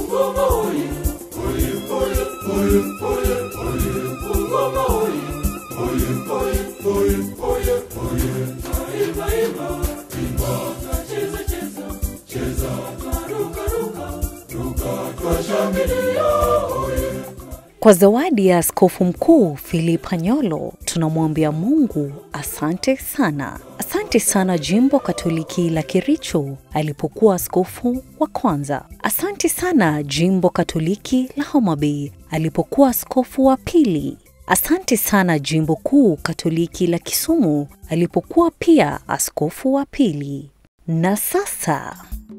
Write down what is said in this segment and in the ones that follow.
Kwa zawadi ya askofu mkuu Philip Anyolo tunamwambia Mungu asante sana. Asante sana jimbo Katoliki la Kericho alipokuwa askofu wa kwanza. Asante sana jimbo Katoliki la Homa Bay alipokuwa askofu wa pili. Asante sana jimbo kuu Katoliki la Kisumu alipokuwa pia askofu wa pili. Na sasa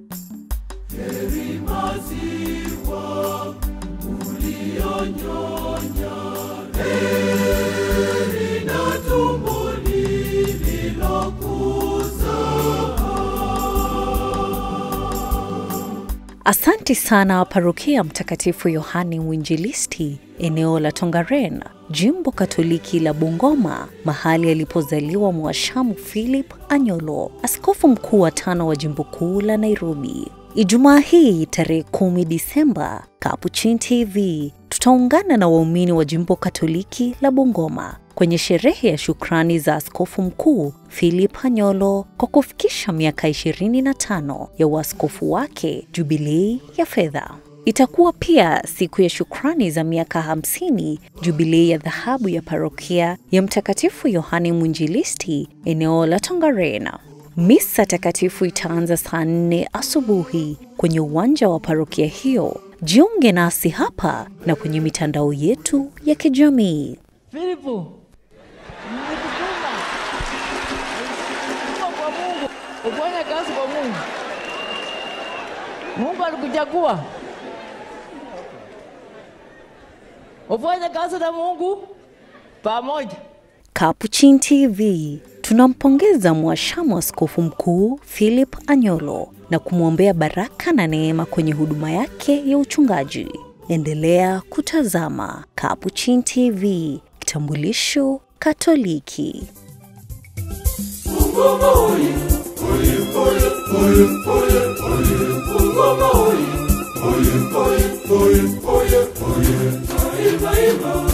Asante sana parokia Mtakatifu Yohane Mwinjilisti, eneo la Tongaren, jimbo Katoliki la Bungoma, mahali alipozaliwa Mwashamu Philip Anyolo, askofu mkuu wa tano wa jimbo kuu la Nairobi. Ijumaa hii tarehe kumi Disemba, Capuchin TV tutaungana na waumini wa jimbo Katoliki la Bungoma kwenye sherehe ya shukrani za askofu mkuu Philip Anyolo kwa kufikisha miaka 25 ya uaskofu wake, jubilei ya fedha. Itakuwa pia siku ya shukrani za miaka 50 jubilei ya dhahabu ya parokia ya Mtakatifu Yohane Mwinjilisti eneo la Tongaren. Misa takatifu itaanza saa nne asubuhi kwenye uwanja wa parokia hiyo. Jiunge nasi hapa na kwenye mitandao yetu ya kijamii. Filipu, nilikutuma Nilikutuma kwa Mungu ufanye kazi kwa Mungu. Mungu alikuchagua ufanye kazi na Mungu pamoja. Capuchin TV tunampongeza mwashamu askofu mkuu Philip Anyolo na kumwombea baraka na neema kwenye huduma yake ya uchungaji. Endelea kutazama Capuchin TV, kitambulisho Katoliki. Oye, oye, oye, oye, oye, oye, oye, oye, oye, oye, oye, oye, oye, oye, oye,